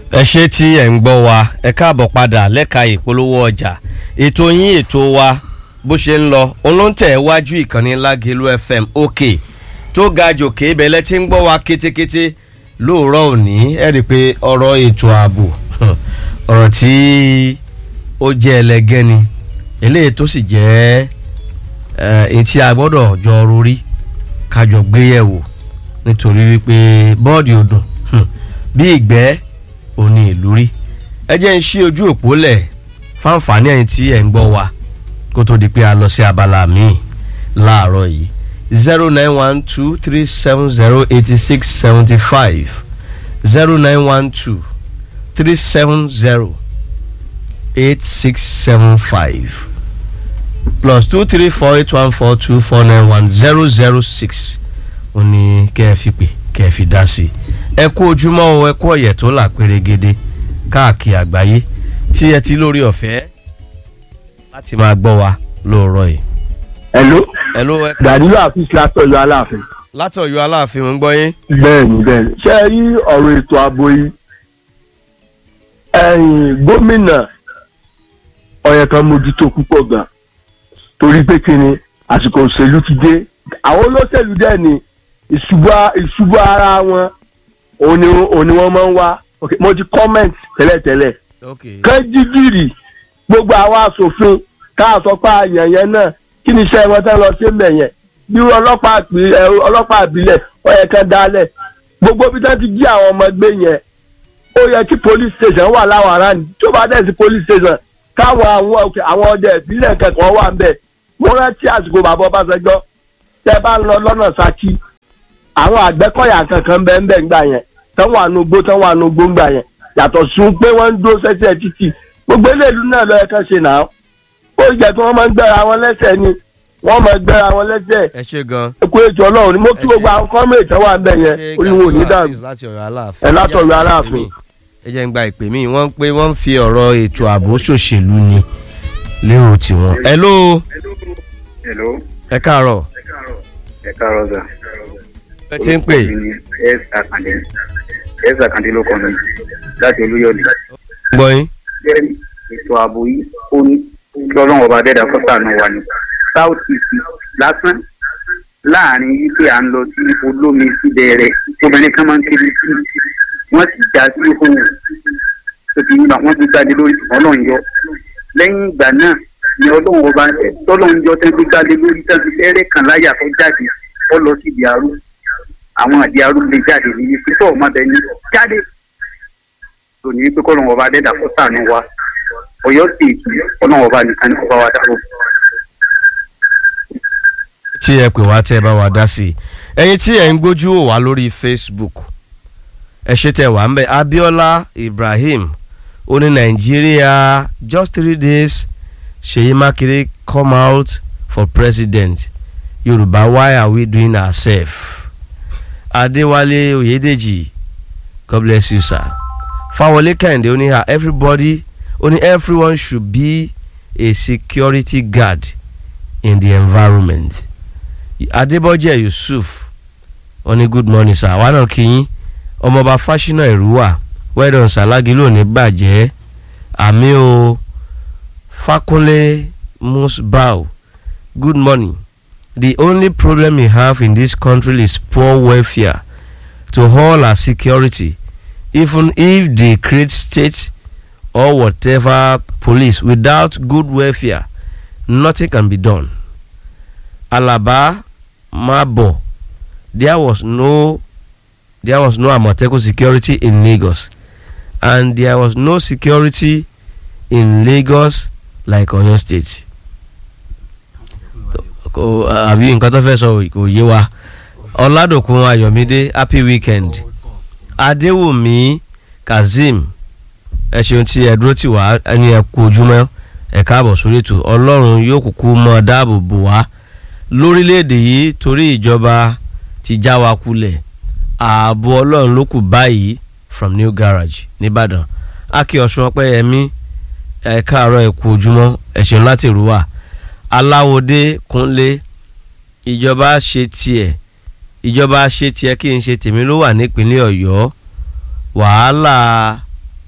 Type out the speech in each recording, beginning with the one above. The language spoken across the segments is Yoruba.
ẹ ṣe tí ẹ̀ ń gbọ́ wa ẹ káàbọ̀ padà lẹ́ka ìpolówó ọjà ètò yín ètò wa bó ṣe ń lọ olóńtẹ̀ wájú ìkànnì lágẹ̀lú fm òkè tó ga jòkè ibẹ̀lẹ̀ tí ń gbọ́ wa kétékété lóòrọ̀ òní ẹ rí i pé ọ̀rọ̀ ètò ààbò ọ̀rọ̀ tí ó jẹ́ ẹlẹgẹ́ ni eléyìí tó sì jẹ́ èyí tí a gbọ́dọ̀ jọ rorí kájọ gbéyẹ̀wò nítorí wípé bọ́ọ̀dì ọdún bí ìgbẹ́ òní ìlú rí ẹ jẹ́ ń ṣí ojú òpó lẹ̀ fáǹfààní ẹ̀yin tí ẹ̀ ń gbọ́ wa kó tó di pé a lọ sí abala míì láàárọ̀ yìí zero nine one two three seven zero eighty six seventy five zero nine one two three seven zero eight six seven five plus two three four eight one four two four nine one zero zero six ó ní kẹ́ ẹ fi pè kẹ́ ẹ fi dá sí i ẹ kú ojúmọ́ o ẹ kú ọ̀yẹ̀ tó là pérégede káàkiri àgbáyé tí ẹ ti lórí ọ̀fẹ́ láti máa gbọ́ wa lóòrọ̀ yìí. hello hello ẹ gàdúrà àfíìsì látọ̀yọ̀ aláàfin. látọ̀yọ̀ aláàfin mo ń gbọ́ yín. bẹ́ẹ̀ni bẹ́ẹ̀ni ṣé ẹ rí ọ̀rọ̀ ètò ààbò yìí ẹ̀yìn gómìnà ọ̀yẹ̀ kan mójútó púpọ̀ gan torí pé kí ni àsìkò òṣèlú ti dé àwọn olóṣèlú dẹ̀ ni ìṣubú ara wọn òun ni òun ni wọ́n máa ń wá okay mo ti comment tẹ́lẹ̀tẹ́lẹ̀ ok kẹ́ńdígìrì gbogbo àwọn asòfin káàsọ́pá àyànyẹn náà kí ni iṣẹ́ wọn tẹ́ lọ sí mbẹ̀ yẹn bí ọlọ́pàá àpì- ẹ, ọlọ́pàá àbílẹ̀ ó yẹ kán dálẹ̀ gbogbo bí wọ́n ti jí àwọn ọmọ gbé yẹn ó yẹ kí police station wà láwọn aráàlú tó bá dẹ̀ sí police station káwọn àwọn òkè àwọn ọdẹ ìbílẹ̀ kẹ̀kọ́ wà ń bẹ̀ mo rántí àsìkò bàbá Ọbásanjọ́ tẹ́ bá ń lọ lọ́nà Ṣakí àwọn àgbẹ̀kọ̀yà kankan bẹ́ẹ̀ bẹ́ẹ̀ ńgbà yẹn tán wà nù gbó tán wà nù gbó ńgbà yẹn yàtọ̀ sun pé wọ́n ń dúró sẹ́sẹ̀ títì gbogbo eléèlú náà lọ́yẹ kan ṣe náà ó jẹ́ kí wọ́n máa ń gbẹ́ra wọn lẹ́sẹ̀ ni wọ́n máa ń gbẹ́ra wọn lẹ́sẹ̀ ẹ ṣe gan. eku ètò ọlọ́run ni mo kí Ẹ ṣé. gbogbo àwọn kọ́mọ̀ ètò wà ń bẹ̀ yẹn ṣe olúwo ò ní Gàdúrà dàrú Hafiz láti ọ̀yọ́ aláàfin. ẹ látọ̀yọ̀ aláàfin. ẹ jẹ́ ń gba ìpè mí wọ́n pé wọ́n ń fi ọ̀rọ̀ ètò ààbò ṣòṣèlú ni lérò tiwọn. hello Hello, ẹ káàárọ̀ ẹ káàárọ̀ sà. ẹ ti ń pè Orúkọ mi ni S. Akande. S. Akande ló kọ́ mi láti Olúyọ̀lé. gbọ́ yín. Bẹ́ẹ̀ni, ètò ààbò yìí ó ní kí ọlọ́run ọba dẹ́dà fọ́sànù wà ní. South East lásán láàrin wípé à ń lọ sí olómi síbẹ̀rẹ̀ obìnrin kan máa ń kiri sí wọ́n sì já sí ohun tó ti yín wọ́n ti jáde lórí ọlọ́run yọ. Lẹ́yìn ìgbà náà ni ọlọ́run ọba tọ́lọ́run yọ tẹ́ ti jáde lórí tẹ́ ti fẹ́rẹ̀ kan láyà tó jáde ó lọ sí ìdí arú àwọn àdí arú lè jáde ní ibi tó ọmọdé ní jáde tó ní pé kọ́lọ́run ọba dẹ́dà fún sànù wa ọ̀yọ́ sì ọlọ́run ọba nìkan ní ọba wa dàrú. tí ẹ pè wá tẹ́ ẹ bá wa dá sí i ẹ̀yin tí ẹ ń gbójú wò wá lórí facebook ẹ ṣe tẹ́ wà ń bẹ abiola ibrahim ó ní nàìjíríà just three days ṣèyí mákindé come out for president yorùbá why are we doing ourselves adéwálé oyèdèjì god bless you sir fáwọlé kẹ́hìndé ó ní ha everybody ó ní everyone should be a security guard in the environment adébọ́jẹ́ yusuf wọ́n ní good morning sir àwa náà kí yín ọmọọba fásinà ìrúwà wẹ́dọ̀n sàlágì lónìí bàjẹ́ àmì o fakunle musbau good morning the only problem we have in this country is poor welfare to all our security even if they create state or whatever police without good welfare nothing can be done alaba mabo there was no there was no amotekun security in lagos and there was no security in lagos like oyo state kò àbí nǹkan tó fẹ́ sọ kò yé wa ọ̀làdòkun ayọ̀mídé happy weekend adéwùmí kazeem ẹ ṣeun tí ẹ dúró tì wá ẹni ẹ kú ojúmọ́ ẹ káàbọ̀ sórí ètò ọlọ́run yóò kúkú mọ́ dáàbò bò wá lórílẹ̀‐èdè yìí torí ìjọba ti já wa kulẹ̀ ààbò ọlọ́run ló kù báyìí from new garage nìbàdàn akí ọ̀ṣun ọpẹ́yẹmí ẹ káàárọ̀ ẹ kú ojúmọ́ ẹ ṣeun láti rú wa aláwòdé kúnlé ìjọba ṣe tiẹ̀ ìjọba ṣe tiẹ̀ kí n ṣe tèmi ló wà nípínlẹ̀ ọ̀yọ́ wàhálà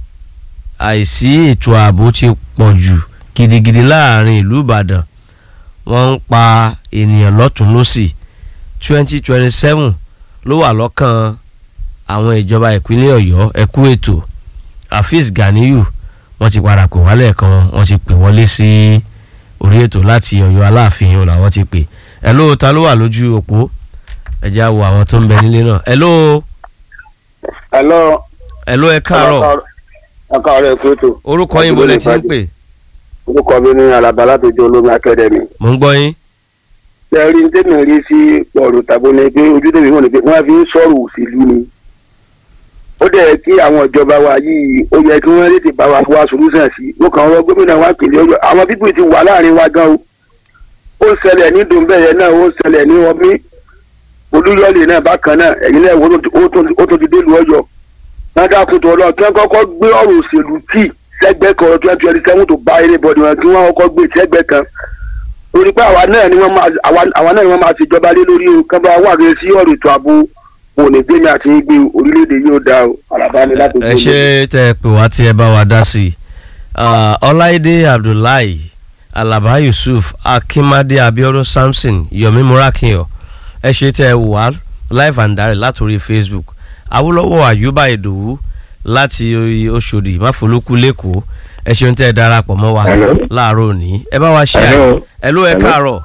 àìsí ètò ààbò ti pọ̀ jù gidigidi láàrin ìlú ìbàdàn wọ́n ń pa ènìyàn lọ́tún lọ́sì twenty twenty seven ló wà lọ́kàn àwọn ìjọba ìpínlẹ̀ ọ̀yọ́ ẹ̀kú ètò afeez ganiyu wọ́n ti padà pè wálẹ̀ kan wọ́n ti pè wọlé sí orí ètò láti ọ̀yọ́ aláàfin ọ̀la wọ́n ti pè ẹ̀ ló ta ló wà lójú òpó ẹ jẹ́ á wo àwọn tó ń bẹ nílé náà ẹ̀ ló Hello. ẹ̀ ló ẹ káàárọ̀ ẹ káàárọ̀ ẹ̀kú ètò. orúkọ yín bolẹ̀ tí ń pè orúkọ mi ní alaba látọjọ́ olómi akademi. mò ń gbọ́ yín ṣe rí tèmi rí sí ọ̀rọ̀ tàbó ni pé ojú tèmi wọ̀n ni pé wọ́n fi ń sọ̀rọ̀ òṣèlú ni. ó dẹ̀ kí àwọn ìjọba wa yìí ó yẹ kí wọ́n tètè bá wa wá solúsàn sí i. mo kàn wọ́n gómìnà wa pèlè ọjọ́ àwọn pípì ti wà láàrin wa gan o. ó ń ṣẹlẹ̀ ní dùnbẹ̀yẹ náà ó ń ṣẹlẹ̀ ní ọmí olúyọ̀lẹ̀ náà bákan náà ẹ̀yin náà ó tó ti dé lu ọyọ ládàkùn tó lọ kí wọ́n kọ́kọ́ gbé ọ̀rọ̀ òṣèlú tì sẹ́gbẹ́ kan twenty twenty seven tó bá eré bọ̀dì wọn kí wọ́n kọ́kọ́ gbé sẹ́gbẹ́ kan lórí pé àwa náà ni wọ́n máa àwa náà ni wọ́n máa ṣèjọba lé lórí o kán bá wà lórí sí ọ̀rọ̀ ètò ààbò òní gbẹ̀mí àti gbé orílẹ̀-èdè yóò dá o àlàbá ni láti ẹ ṣe tẹ ẹ pè wá tí ẹ bá wa dá sí i ọláìdé abdullahi alaba yusuf akimade abiodun samson yomi murakiyo ẹ ṣe tẹ ẹ wò wá live and direct látòrí facebook awolowo ayuba idowu láti oṣòdì máfolókù lẹ́kọ̀ọ́ ẹ ṣeun tẹ́ ẹ darapọ̀ mọ́ wa láàárọ̀ òní ẹ bá wa ṣe àyè ẹ ló ẹ káàárọ̀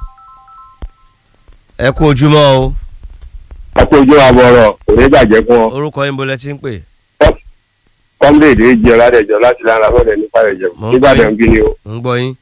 ẹ kú ojúmọ́ o. ẹ kú ojú àbọ̀rọ̀ òní bàjẹ́ fún ọ. orúkọ yín bolẹ̀ tí ń pè. kọ́mílèdè jẹ́ ọ̀làdẹ̀jọ́ láti lára fọ́lẹ̀ nípa ẹ̀jẹ̀ nígbàdàn bí ni o. ń gbọ́ yín.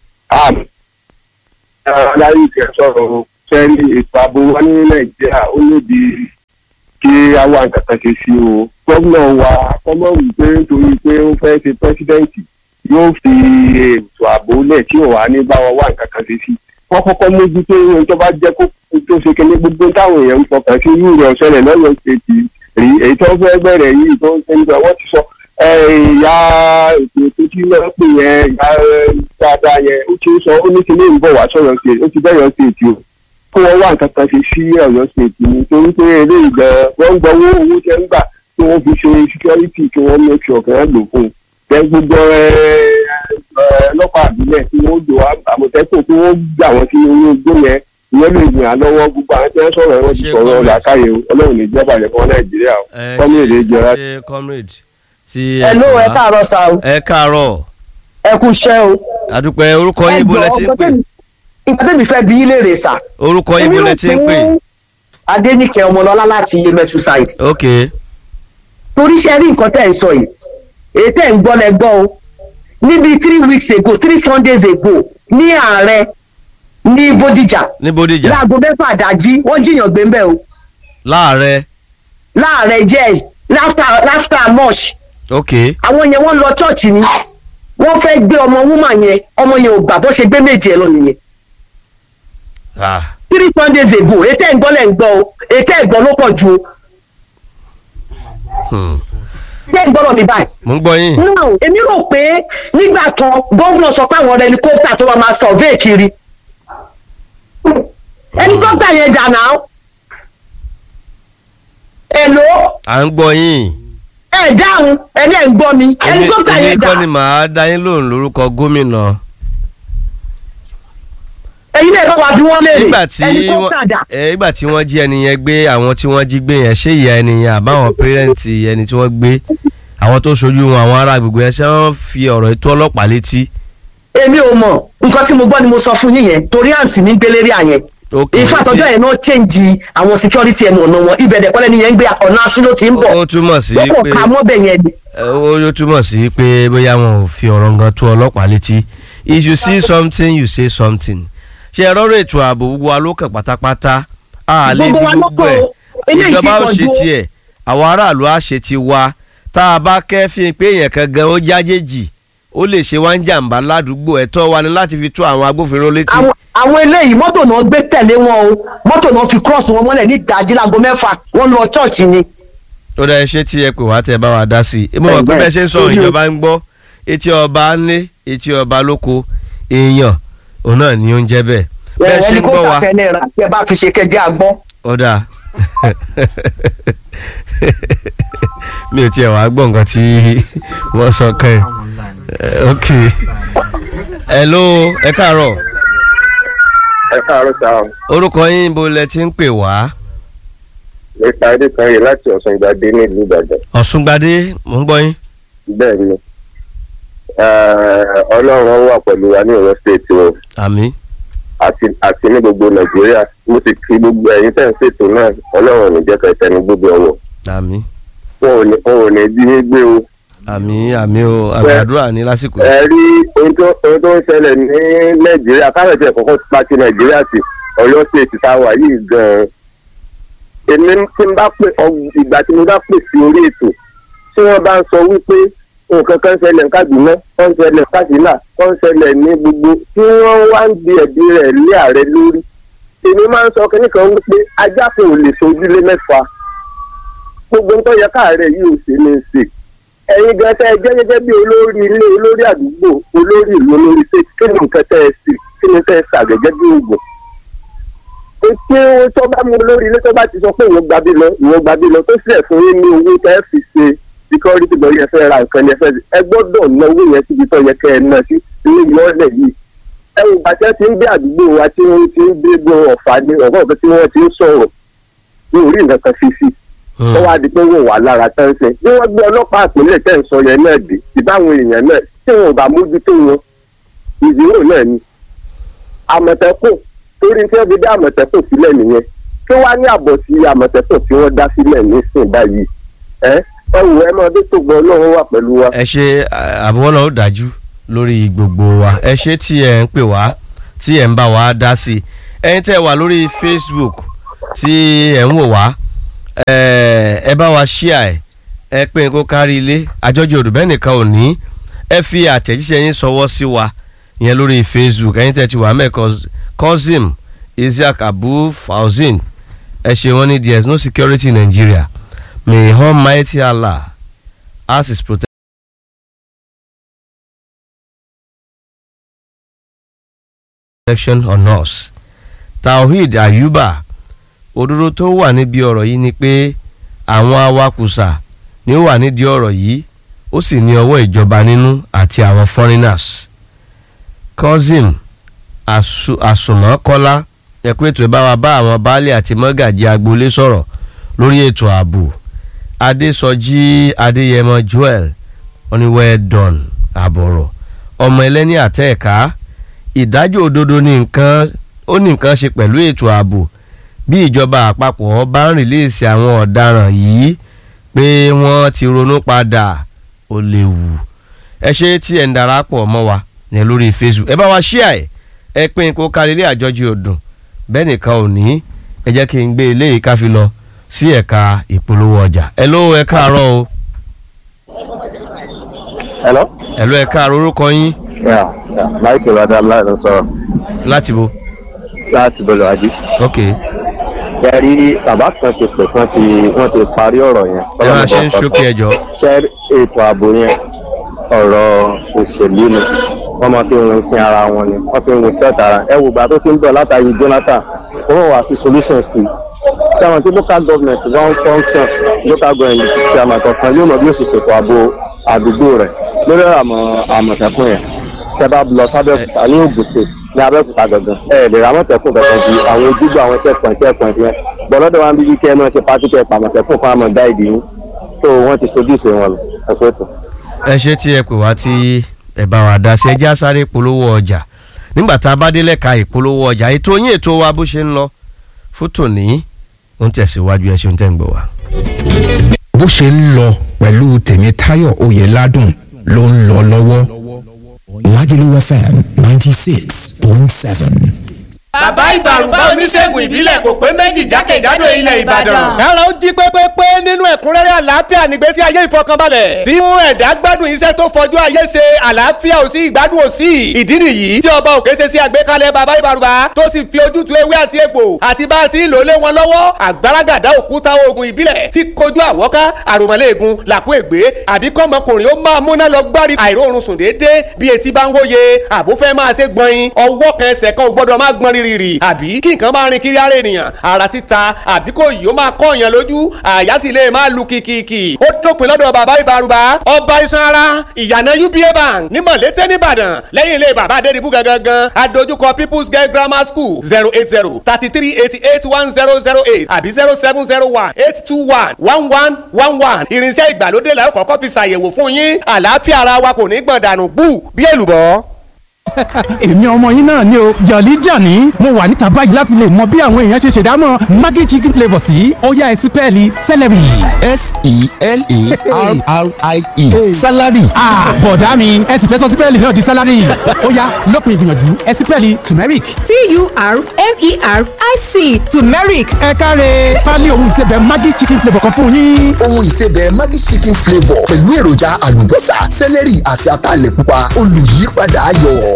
aláyé ìkẹ́ sọ̀rọ̀ sẹ́ni ètò ààbò wa ní nàìjíríà ó lòdì kí àwa nǹkan ṣe sí o gómìnà wa kọ́mọ̀ wí pé nítorí pé ó fẹ́ ṣe pẹ́sidẹ́ǹtì yóò fi ètò ààbò lẹ̀ tí ò wá ní bá wọn wá nǹkan kan ṣe sí wọ́n kọ́kọ́ mójútó ohun tó bá jẹ́ kó tó ṣe kéde gbogbo táwọn èèyàn ń fọkàn sí irú rẹ̀ ọ̀ṣẹ́lẹ̀ lọ́yọ̀ ṣètì rí èyí tó fẹ́ bẹ̀rẹ̀ yìí tó ń ṣe nígbà wọ́n ti sọ ìyá ètò ètò tí wọ́n pè yẹn ìyá dáadáa yẹn ó ti sọ ó ní kí ní ìbọ̀ wá sọ̀rọ̀ ṣe ó ti bẹ̀rẹ̀ ṣètì o kó wọ́n wá nǹkan kan ṣe sí ọ̀yọ́ ṣètì ni torí pé eléyìí gan wọ́n ń gbọ́ owó owó tẹ́ ń gbà tí wọ́n fi ṣe security kí wọ́n make sure kí wọ́n lò fún un tẹ gbogbo ọlọ́pàá àbílẹ̀ tí wọ́n jò àmọ̀tẹ́kùn tí wọ́n gbà wọ́n sí orí ogbó yẹn ìyẹn lè gbìn án lọ́wọ́ gbogbo àwọn tí wọ́n sọ̀rọ̀ wọn ti sọ̀rọ̀ làákàyè ọlọ́run ní ìjọba rẹ̀ fún nàìjíríà kọ́mílẹ̀ jọra. ṣe comrade ti ẹ ló ẹ káàárọ̀ sá o ẹ káàárọ̀ ẹ kú iṣẹ́ o. àdúpẹ́ orúkọ yín bolẹ̀ tí ń pè. ìgbà tẹ́mi fẹ́ bí ilé rè sà. orúkọ yín bolẹ̀ tí ń pè. adéníkẹ́ ọmọlọ́lá láti yemẹtu side. ok. torí ṣe rí nǹkan tẹ́ ẹ̀ ń sọ yìí èyí tẹ́ ẹ̀ ń gbọ́ lẹ gbọ́ o níbi three weeks ago three sundays ago ní ààrẹ ní bódìjà ní bódìjà láago mẹ́fà dájí wọ́n jiyàn gbé mbẹ́ o láàrẹ. láàrẹ jẹ́ láfta láfta mọ́ṣ ok. àwọn yẹn wọ́n lọ chọ́ọ̀chì ni wọ́n fẹ́ gbé ọmọ wúmà yẹn ọmọ yẹn ò gbà bó ṣe gbé méjì ẹ lọ nìyẹn ah three sundays ago èyí tẹ́ ẹ̀ ń gbọ́ lẹ̀ ń gbọ́ o èyí tẹ́ ẹ̀ gbọ́ ló pọ̀ ju o hmm. tẹ́ ẹ̀ ń gbọ́dọ̀ mi báyìí. mo ń gbọ́ yín. now èmi rò pé nígbà kan gómìnà sọ pé àwọn ẹlikọ́pítà tó wà máa survey kiri ẹlikọ́pítà yẹn dà náà èlò à ń gbọ́ yín. ẹ dáhùn ẹni ẹ ń gbọ́ mi èmi ẹlikọ́pítà èmi yẹn dà kọ́ ni màá dá yín lóhùn lórúkọ gómìnà. ẹyin náà bá wa bí wọ́n léèrè nígbà tí ẹlikọ́pítà wọ́n dà ẹ, nígbà tí wọ́n jí ẹni yẹn gbé àwọn tí wọ́n jí gbé yẹn ṣé ìyá ẹni yẹn àbáwọn pẹ́rẹ́ǹtì ẹni tí wọ́n gbé àwọn tó ṣojú wọn àwọn ará agbègbè yẹn ṣé wọ́n fi ọ̀rọ̀ ètò ọlọ́pàá létí. èmi ò mọ̀ nǹkan tí mo gbọ́ ni mo sọ fún yín yẹn torí àǹtí mi ń gbélé rí àyẹn ok ìfẹ́ àtọ́jọ́ yẹn náà change àwọn security ẹnu ọ̀nà wọn ibẹ̀ dẹ̀kọ́lẹ́ ni yẹn ń gbé ọ̀nà aṣílò tí ń bọ̀ ó túmọ̀ sí wọ́n kò pé ka mọ́bẹ̀ yẹn ni. ó túmọ̀ sí pé bóyá wọn ò fi ọ̀rọ̀ nǹkan tó ọlọ́pàá létí if you see something you say something ṣe ẹ̀rọ ètò ààbò gbogbo wa ló kàn pátápátá a lè Gbogbo di wa ló gbogbo kàn ẹ̀ ó. Eléyìí ìjọba ó ti ṣe pọ̀ jù. tiẹ̀ àwọn aráàlú á ṣe ti wa tá a bá kẹ́fìn pé èèyàn kan gan ó jájèjì ó lè ṣe wá ń jàǹbá ládùúgbò ẹ̀tọ́ wa ni láti fi tó àwọn agbófinró létí. àwọn àwọn eléyìí mọ́tò náà gbé tẹ̀lé wọn o mọ́tò náà fi cross wọn mọ́lẹ̀ ní ìdájí láago mẹ́fà wọ́n lọ chọ́ọ̀chì ni. ó dá iṣẹ́ tí ẹ pè wá tẹ́ ẹ bá wa dá sí i mo mọ̀ pé bẹ́ẹ̀ ṣe ń sọ̀rọ̀ ìjọba ń gbọ́ etí ọba ń lé etí ọba lóko èèyàn òun náà ni ó ń jẹ́ bẹ́ẹ̀ bẹ́ẹ̀ ṣe ń gbọ́ wa ẹlikọ́pítà fẹ́lẹ́ ra tí ẹ bá fi ṣe kẹjẹ àgbọ́. ó dáa mi ò tiẹ̀ wá gbọ́ nǹkan tí wọ́n sọ kàn ẹ́ Eh, ok hello ẹ káàárọ̀ ẹ káàárọ̀ sáà orúkọ yín bó lẹ ti ń pè wá nípa ẹdí kan yìí láti ọ̀sán ìgbàdé nílùú ìbàdàn ọ̀ṣungbadé mò ń gbọ́ yín bẹ́ẹ̀ ni ọlọ́run wà pẹ̀lú wa ní ọ̀rọ̀ state o àmì àti àti ní gbogbo nàìjíríà mo sì kí gbogbo ẹ̀yin tẹ̀ ń ṣètò náà ọlọ́run ò ní jẹ́ kẹtẹ ní gbogbo ọwọ́ àmì wọn ò ní wọn ò ní bí yín gbé o. àmì àmì o àmì àdúrà ní lásìkò yìí. ẹ rí ohun tó ohun tó ń ṣẹlẹ̀ ní nàìjíríà káyọ̀ tí ẹ̀ kọ́kọ́ pa ti nàìjíríà sí ọ̀yọ́ state tá a wà yìí gan-an èmi tí n bá pè ọ- ìgbà tí mo bá pè sí orí ètò tí wọ́n bá ń sọ wípé nǹkan kan ṣẹlẹ̀ ní Kaduna kan ṣẹlẹ̀ ní Katsina kan ṣẹlẹ̀ ní gbogbo tí wọ́n wá ń di ẹ̀bi rẹ̀ lé ààrẹ lórí èmi máa ń sọ kínní kan wípé ajá kò lè sojúlé mẹ́fà gbogbo nǹkan yẹ káàárẹ̀ yìí ò sí ní í ṣe ẹ̀yin gan tẹ́ ẹ jẹ́ gẹ́gẹ́ bí olórí ilé olórí àdúgbò olórí ìlú olórí ṣe kí ni nǹkan tẹ́ ẹ sì kí ni tẹ́ ẹ sà gẹ́gẹ́ bí oògùn tí tó bá mú lórí ilé tó bá ti sọ pé ìwọ gbàbí lọ ìwọ gbàbí lọ tó sílẹ̀ fún yín ní owó tẹ́ ẹ fi ṣe security lọ yẹ fẹ́ ra nǹkan yẹn fẹ́ ẹ gbọ́dọ̀ ná owó yẹn síbi tó yẹ kẹ́ ẹ ná sí ní ìmọ̀lẹ̀ yìí ẹ wò bàtẹ́ ti ń gbé àdúgbò wa tí wọ́n ti ń gbé gbọ́ ọ̀fà ní ọ̀gá ọ̀gá tí wọ́n ti ń sọ̀rọ̀ ní orí nǹkan kan fi sí ó wá di pé wọ́n wà lára tán ṣe bí wọ́n gbé ọlọ́pàá àpilẹ̀ tẹ̀ ń sọ yẹn náà dé ìbáwọn èèyàn náà tí wọn ò bá mójútó wọn ìdúró náà ni àmọ̀tẹ́kùn torí tí wọ́n fi dá àmọ̀tẹ́kùn sílẹ̀ nìyẹn kí wọ́n á ní àbọ̀ sí àmọ̀tẹ́kùn tí wọ́n dá sílẹ̀ nísìn báyìí ẹ ẹ wò ẹ máa dé tó gbọ́ ọlọ́run wà pẹ̀lú wa. ẹ ṣe àbúrò ó dájú lórí gbogbo wa ẹ ṣe tí ẹ ń pè wá tí ẹ ń bá wa dá sí i ẹ̀yin tẹ́ wà lórí Facebook tí ẹ ń wò wá ẹ ẹ bá wa ṣíà ẹ ẹ pé kó kárí ilé àjọjọ òdùbẹ́ nìkan ò ní ẹ fi àtẹ̀jíṣẹ́ yín sọwọ́ sí wa ìyẹn lórí Facebook ẹ̀yin tẹ́ ti wà mẹ́ Kozim Isiaq Abu Fauzin ẹ ṣe wọ́n ní there is no security in Nigeria may Almighty Allah as his protection. protection on us. Tawhid Ayuba òdodo tó wà níbi ọ̀rọ̀ yìí ni pé àwọn awakùsà ni ó wà nídìí ọ̀rọ̀ yìí ó sì ní ọwọ́ ìjọba nínú àti àwọn foreigners. Kozim Àsùnmọ́kọ́lá ẹ̀kú ètò ìbáwa bá àwọn baálé àti mọ́gàjì agboolé sọ̀rọ̀ lórí ètò ààbò Adésọjí Adéyẹmọ Joel wọ́n ní well done àbọ̀rọ̀ ọmọ ẹlẹ́ni àtẹ̀ẹ̀ká ìdájọ́ òdodo ní nǹkan ó ní nǹkan ṣe pẹ̀lú ètò ààbò bí ìjọba àpapọ̀ bá ń rìlíìsì àwọn ọ̀daràn yìí pé wọ́n ti ronú padà ó léwu ẹ ṣe tí ẹ̀ ń darapọ̀ mọ́ wa ní lórí Facebook ẹ bá wa ṣíà ẹ̀ ẹ pín kó kárí ilé àjọjì ọdún bẹ́ẹ̀ nìkan ò ní ẹ jẹ́ kí n gbé eléyìí ká fi lọ sí ẹ̀ka ìpolówó ọjà ẹ ló ẹ káàárọ̀ o hello. ẹ ló ẹ káàárọ̀ orúkọ yín Yeah, yeah. Michael Adala ló sọ̀rọ̀ láti bo láti bọ̀lọ̀ ajé. ok Ṣé rí bàbá kan ti pè wọ́n ti wọ́n ti parí ọ̀rọ̀ yẹn. ẹ máa ṣe ń ṣókè ẹjọ́ Ṣé ètò ààbò yẹn ọ̀rọ̀ òṣèlú ni wọ́n máa fi rin sí ara wọn ni wọ́n fi rin sí ọ̀tá ara. Ẹ wò gbà tó ti ń bọ̀ látàrí Jonathan wọ́n wà sí solution sí i. Ṣé àwọn tí local government bá ń function local government ṣe àmọ̀tọ̀kan yóò mọ bí ó ṣe ṣètò ààbò àdúgbò rẹ̀ lórí àmọ̀ àmọ̀tẹ́kùn yẹn tẹ bá lọ sábẹ́òkúta ní Ògùn state ní abẹ́òkúta gangan ẹ lè ra mọ̀tẹ́kùn kankan ju àwọn ojúgbò àwọn checkpoint checkpoint yẹn gbọ́dọ̀ wá ń bí kí ẹ máa ṣe pátí kẹ́ pa mọ̀tẹ́kùn fún àmọ̀ gáìdì yín tó wọ́n ti sojú ìṣe wọn lọ ẹ̀kọ́ ètò. ẹ ṣe tí ẹ pè wá tí ẹ bá wa dá sí ẹjẹ́ àsáré polówó ọjà nígbà tá a bá délẹ̀ ka ìpolówó ọjà ètò yín ètò wa bó ṣe ń lọ fún tòní ó ń tẹ̀síwájú ẹ ṣeun tẹ́ ń gbọ́ wa. bó ṣe ń lọ pẹ̀lú tèmítáyọ̀ oyèládùn ló ń lọ lọ́wọ́. Lagelu FM 96.7. bàbá ìbàrùbá oníṣègùn ìbílẹ̀ kò pé méjì jákèjádò ilẹ̀ ìbàdàn. kára ó jí pépépé nínú ẹ̀kúnrẹ́rẹ́ àlàáfíà nígbésí ayé ìfọkànbalẹ̀. tí mú ẹ̀dá gbádùn iṣẹ́ tó fọjú ayé ṣe àlàáfíà ò sí ìgbádùn ò sí. ìdí nìyí tí ọba òkè ṣe sí àgbékalẹ̀ bàbá ìbàrùbá tó sì fi ojútùú ewé àti egbò àti bá a ti ń lò lé wọn lọ́wọ́ àgbàràgàdá òkúta oògùn ìbílẹ̀ tí kojú àwọ́ká àròmọ́lẹ́ẹ̀gùn làkú ègbé àbí kọ́mọkùnrin ó máa múná lọ gbárí àìróorun sùn déédéé bí etí bá ń hóye àbúfẹ́ máa ṣe gbọ̀nyin ọwọ́ kan ẹsẹ̀ kan ò gbọ́dọ̀ má gbọ́n rí rìrìrì àbí kí nǹkan máa rin kiri ara ènìyàn ara títa àbí kò yìí ó máa kọ́ èèyàn lójú àyà sì lè máa lu kìkìkì ó dópin lọ́dọ̀ bàbá ìbárúbá ọba iṣan ara ìyànà uba bank ní mọ̀lété nìbàdàn lẹ́yìn ilé bàbá adédìbú gangan adójúkọ people's girl grammar school zero eight zero thirty three eighty eight one zero zero eight àbí zero seven zero one eight two one one one one one irinṣẹ́ ìgbàlódé la ó kọ́kọ́ fi ṣàyẹ̀wò fún yín àlàáfíà ara wa kò ní gbọ̀n dànù bú bí èlùbọ́ èmi ọmọ yín náà ni o jọ̀lí jàní mo wà níta báyìí láti lè mọ bí àwọn èèyàn ṣe ṣèdámọ̀ maggi chicken flavour sí ọ̀yá ẹ̀sìn pẹ́ẹ́lí celery. s-e-l-e-r-r-i-e salary. bọ̀dá mi ẹ̀sìn fẹ́ sọ sí pẹ́ẹ́lí náà di salary ọ̀yá lópin ìgbìyànjú ẹ̀sìn pẹ́ẹ́lí turmeric. t-u-r-m-e-r-i-c turmeric. ẹ káre pálí ohun ìsebẹ̀ maggi chicken flavour kan fún yín. ohun ìsebẹ̀ maggi chicken flavour pẹ̀lú èròjà àlùbọ́sà celery àti ataalẹ̀ pupa olùyípadà ayọ̀.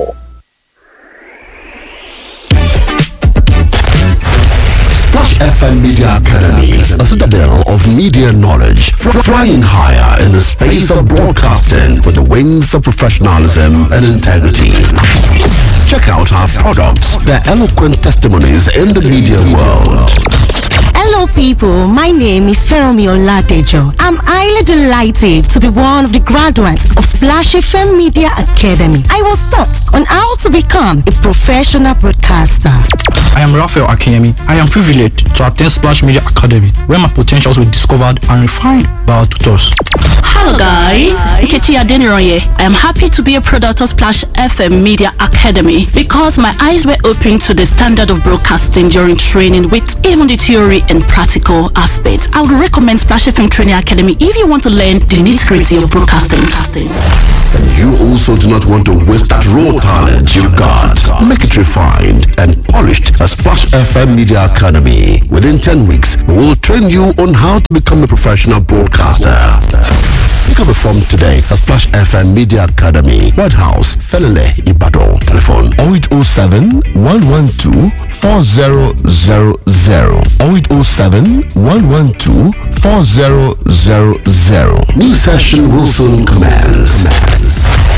Splash FM Media Academy, a citadel of media knowledge, fr- flying higher in the space of broadcasting with the wings of professionalism and integrity. Check out our products, their eloquent testimonies in the media world. Hello, people. My name is Feromi Oladejo. I'm highly delighted to be one of the graduates of Splash FM Media Academy. I was taught on how to become a professional broadcaster. I am Raphael Akiyemi. I am privileged to attend Splash Media Academy, where my potentials were discovered and refined by our tutors. Hello guys, Nkechi Adeniroye. I am happy to be a product of Splash FM Media Academy because my eyes were opened to the standard of broadcasting during training with even the theory and practical aspects. I would recommend Splash FM Training Academy if you want to learn the nitty-gritty of broadcasting. And you also do not want to waste that raw talent you've got. Make it refined and polished at Splash FM Media Academy. Within 10 weeks, we will train you on how to become a professional broadcaster. Pick up a form today at Splash FM Media Academy, White House, Felele, Ibadan. Telephone 0807 112 4000 0807 112 4000. New session will soon commence.